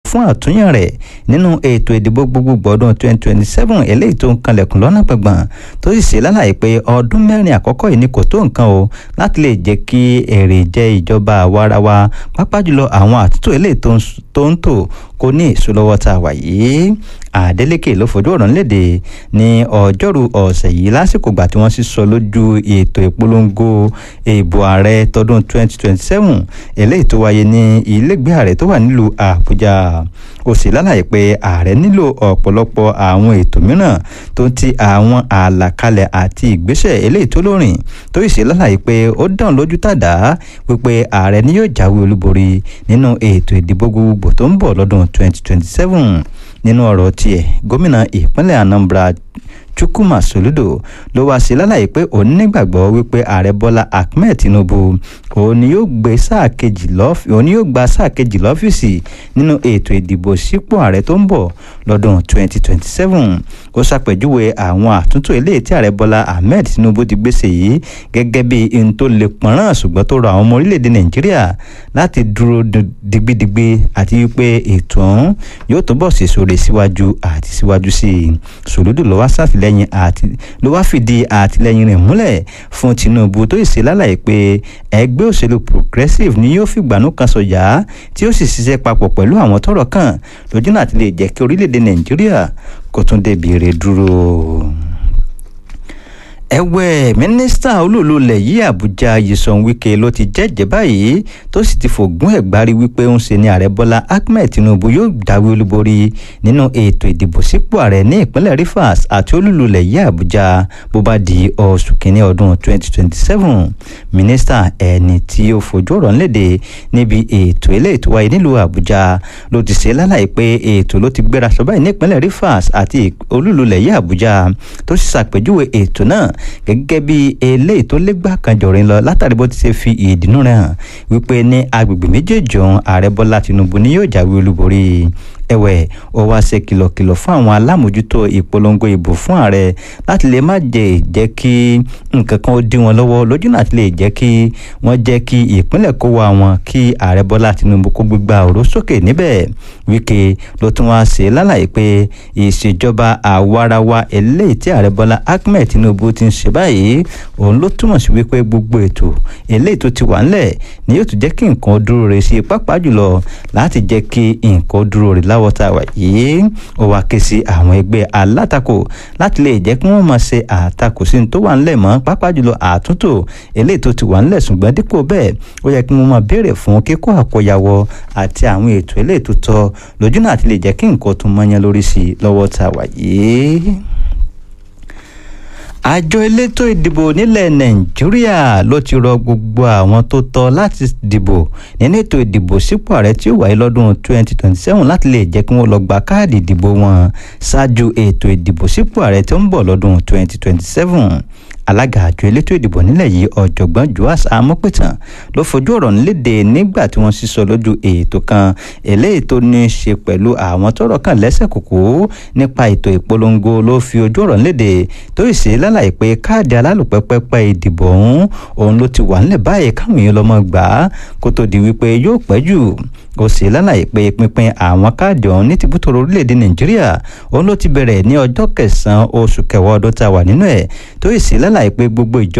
fún àtúnyàn rẹ̀ nínú ètò ìdìbò gbogbogbò ọdún 2027 eléyìí tó ń kanlẹ̀kùn lọ́nà gbọ̀ngbọ̀n tó sì ṣe lálàyé pé ọdún mẹ́rin àkọ́kọ́ yìí ni kò tó nǹkan o láti lè jẹ́ kí èrè jẹ́ ìjọba àwarawa pàápàá jùlọ àwọn àtúntò eléyìí tó ń tò kò ní èso lọ́wọ́ tá a wà yìí Adeleke ló fojú ọ̀rọ̀ nílédè ní ọjọ́rú ọ̀sẹ̀ yìí lásìkò gbà tí wọ́n sì sọ lójú ètò ìpolongo ìbò ààrẹ tọdún 2027 eléyìí tó wáyé ní ilégbé ààrẹ tó wà nílùú Àbújá ó sì lálàyé pé ààrẹ nílò ọ̀pọ̀lọpọ̀ àwọn ètò mìíràn tó ti àwọn àlàkalẹ̀ àti ìgbésẹ̀ eléyìí tó lórin tó sì lálàyé pé ó dán lójú tàdá wípé ààrẹ ni yóò jáwé olúborí nínú ètò ìdìbò gbogbogbò tó ń bọ̀ lọ́dún 2027 nínú ọ̀rọ̀ tiẹ̀ gómìnà ìpínlẹ̀ Anambra Chukwuma Soludo ló wá sí lálàyé pé òun nígbàgbọ́ wípé ààrẹ Bọ́lá Ahmed Tinubu òun ni yóò gbé sáà kejì lọ́fíìsì òun ni yóò gba sáà kejì lọ́fíìsì nínú ètò ìdìbò sípò ààrẹ tó ń bọ̀ lọ́dún 2027 ó ṣàpèjúwe àwọn àtúntò eléyìí tí ààrẹ Bọ́lá Ahmed Tinubu ti gbèsè yìí gẹ́gẹ́ bí n tó lè pọ̀nrán ṣùgbọ́n tó rọ àwọn ọmọ orílẹ̀-èdè Nàìjíríà láti dúró digbidigbi àti wípé ètò ọ̀hún yóò túbọ̀ sèso rè síwájú àti síwájú sí i Soludo ló wá ṣàfilẹ́yìn àti ló wá fìdí àtìlẹ́yìn rẹ̀ múlẹ̀ fún Tinubu tó sì lálàyé pé ẹgbẹ́ òṣèlú Progressive ni yóò fìgbànú kan sọ̀yà tí ó sì ṣiṣẹ́ papọ̀ pẹ̀lú àwọn tọ́rọ̀ kàn lójú náà ti lè jẹ́ kí orílẹ̀-èdè Nàìjíríà kó tún débi ire dúró ẹ̀wẹ̀ mínísítà olúùlúlẹ̀ yìí àbújá yìísàn wike ló ti jẹ́jẹ́ báyìí tó sì ti fògún ẹ̀gbárí wípé ń ṣe ni ààrẹ bọ́lá ahmed tinubu yóò dáwé olúborí nínú ètò ìdìbò sípò ààrẹ ní ìpínlẹ̀ rivers àti olúùlúlẹ̀ yìí àbújá bó bá di oṣù kínní ọdún 2027 mínísítà ẹni tí ó fojú ọ̀rọ̀ léde níbi ètò ilé ètò wáyé nílùú àbújá ló ti ṣe lálàyé pé ètò ló ti gbéra sọ báyìí ní ìpínlẹ̀ rivers àti olúùlúlẹ̀ yìí àbújá tó sì ṣàpèjúwe ètò náà gẹ́gẹ́ bí eléyìí tó légbà kan jọ̀rin lọ látàrí bó ti ṣe fi ìdùnnú rẹ̀ hàn wípé ní agbègbè méjèèjì ọ̀hún ààrẹ bọ́lá tinubu ni yóò jáwé olúborí ẹ̀wẹ̀ ó wá ṣe kìlọ̀kìlọ̀ fún àwọn alámòjútó ìpolongo ìbò fún ààrẹ láti lè má jẹ́ jẹ́ kí nǹkan kan ó dí wọn lọ́wọ́ lójú náà ti lè jẹ́ kí wọ́n jẹ́ kí ìpínlẹ̀ kó wa wọn kí ààrẹ bọ́lá tinubu kó gbégbá òró sókè níbẹ̀ wíkẹ́ ló tún wá ṣe lálàyé pé ìṣèjọba àwarawa eléyìí tí ààrẹ bọ́lá ahmed tinubu ti ń ṣe báyìí òun ló túmọ̀ sí wípé gbogbo ètò eléyìí tó ti wà ńlẹ̀ ni yóò tún jẹ́ kí nǹkan dúró re sí pápá jùlọ láti jẹ́ kí nǹkan dúró re láwọ lọ́wọ́ tá a wà yìí ó wá ké sí àwọn ẹgbẹ́ alátakò láti lè jẹ́ kí wọ́n máa ṣe àtakò sí ní tó wà ńlẹ̀ mọ́ pàápàá jùlọ àtúntò eléyìí tó ti wà ńlẹ̀ ṣùgbọ́n dípò bẹ́ẹ̀ ó yẹ kí wọ́n máa béèrè fún kíkó àkóyawọ àti àwọn ètò eléyìí tó tọ́ lójú náà ti lè jẹ́ kí nǹkan tún mọ́yán lórí sí i lọ́wọ́ tá a wà yìí àjọ elétò ìdìbò nílẹ̀ nàìjíríà ló ti rọ gbogbo àwọn tó tọ́ láti dìbò nínú ètò ìdìbò sípò ààrẹ tí ó wáyé lọ́dún 2027 láti lè jẹ́ kí wọ́n lọ gba káàdì ìdìbò wọn ṣáájú ètò ìdìbò sípò ààrẹ tó ń bọ̀ lọ́dún 2027 alága àjọ elétò ìdìbò nílẹ̀ yìí ọ̀jọ̀gbọ́n joas amọ́pẹ̀tàn ló fojú ọ̀rọ̀ nílédè nígbà tí wọ́n sísọ lójú ètò kan eléyìí tó ní í ṣe pẹ̀lú àwọn tọ́rọ̀ kàn lẹ́sẹ̀ kòkó nípa ètò ìpolongo ló fi ojú ọ̀rọ̀ nílédè tó sì ṣe lálàyé pé káàdì alálùpẹ́pẹ́pẹ́ ìdìbò ọ̀hún òun ló ti wà nílẹ̀ báyìí káwọn èèyàn lọ́mọ gbà á kó tó di wípé yóò pẹ́ jù ó sì lálàyé pé pínpín àwọn káàdì ọ̀hún ní tìbútòrò orílẹ̀-èdè nàìjíríà òun ló ti bẹ̀rẹ̀ ní ọjọ́ kẹsàn-án oṣù kẹwàá ọdún tá a wà nínú ẹ̀ tó sì lálàyé pé gbogbo ìjọba